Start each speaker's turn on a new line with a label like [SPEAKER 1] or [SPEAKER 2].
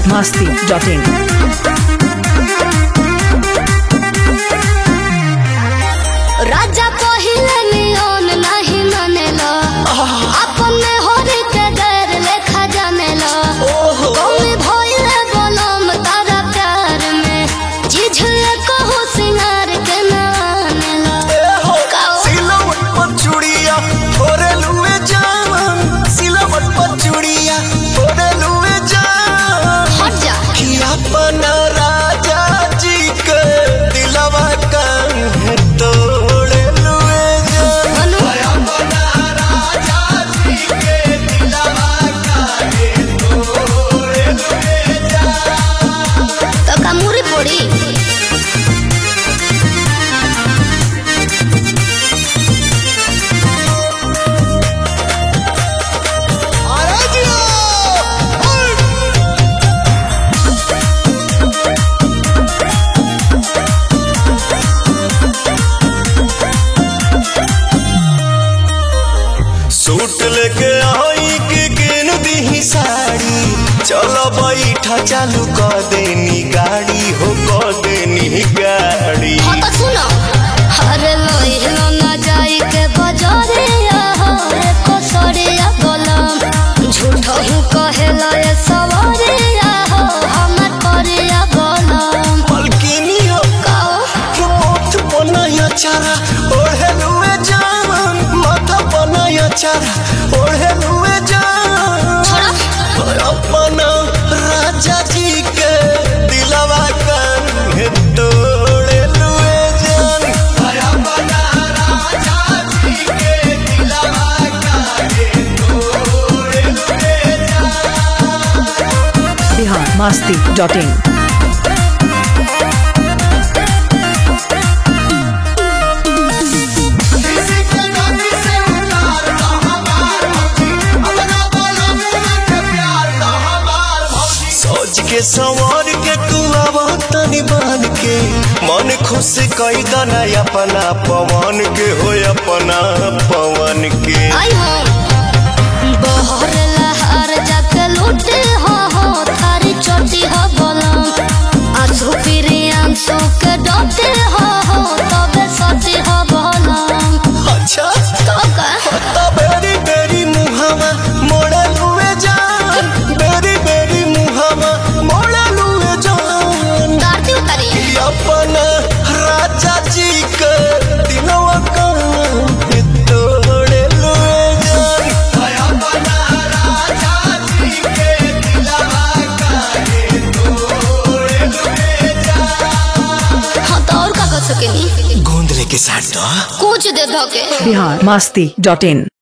[SPEAKER 1] masti.in.
[SPEAKER 2] राजा पहिले नियन नहीं मानेला अपने होरी के गैर लेखा जानेला कौन भइले बनम तारा प्यार में जिझले कहो सिंगार के ना आनेला काओ
[SPEAKER 3] सिलवट पर चूड़िया फोरे लुए जान सिलवट पर चूड़िया फोरे लुए जान
[SPEAKER 2] हट जा
[SPEAKER 3] कि अपना राजा जी के दिलवा काहे तोड़े लुए जान
[SPEAKER 2] मनु
[SPEAKER 3] अपना राजा जी के दिलवा काहे तोड़े लुए जान
[SPEAKER 2] तो कमूरी पड़ी
[SPEAKER 3] अरे जियो सूट लेके आई के किन दी साड़ी चलो बैठा चालू कर देनी गाड़ी हो कर देनी गाड़ी
[SPEAKER 2] हाँ तो सुनो अरे लोहिलो ना जाई के बजारे रे कसरिया गलम झूठो हूँ कहेला ये सवारे हो हमर परिया गलम
[SPEAKER 3] मलकिनी हो
[SPEAKER 2] काओ
[SPEAKER 3] मोथ बनाया चारा ओढ़े लुए जान माथा बनाया चारा ओढ़े लुए जान
[SPEAKER 2] छोड़ा
[SPEAKER 3] अपना राजा जी के दिलवा काहे तोड़े लुए जान अपना राजा जी के दिलवा काहे तोड़े लुए जान
[SPEAKER 1] Bihar masti.in.
[SPEAKER 3] किसी के नदी से उतार दो हमार भौजी अपना बोलो मुँह के प्यार दो हमार भौजी सोच के संवर के तू आवा तनी बन के मन खुश कई दना अपना पवन के हो अपना पवन के
[SPEAKER 2] आई हो बहर लहर जाके लूटे हो हो थारी चोटी हो गलम आंसू फिरी आंसू के डोटे हो हो तबे सती हो गलम
[SPEAKER 3] अच्छा
[SPEAKER 2] तो का
[SPEAKER 3] तो बेरी बेरी मुहावा मोड़ा लुए जान बेरी बेरी मुहावा मोड़ा लुए जान
[SPEAKER 2] दारती उतारी
[SPEAKER 3] अपना राजा जी के दिनवा काहे तोड़े लुए जान अपना राजा जी के दिलवा काहे तोड़े लुए जान
[SPEAKER 2] हाँ तो और का कर सकेनी
[SPEAKER 3] गोंद लेके साथ दो
[SPEAKER 2] कुछ दे धोके
[SPEAKER 1] Bihar masti.in.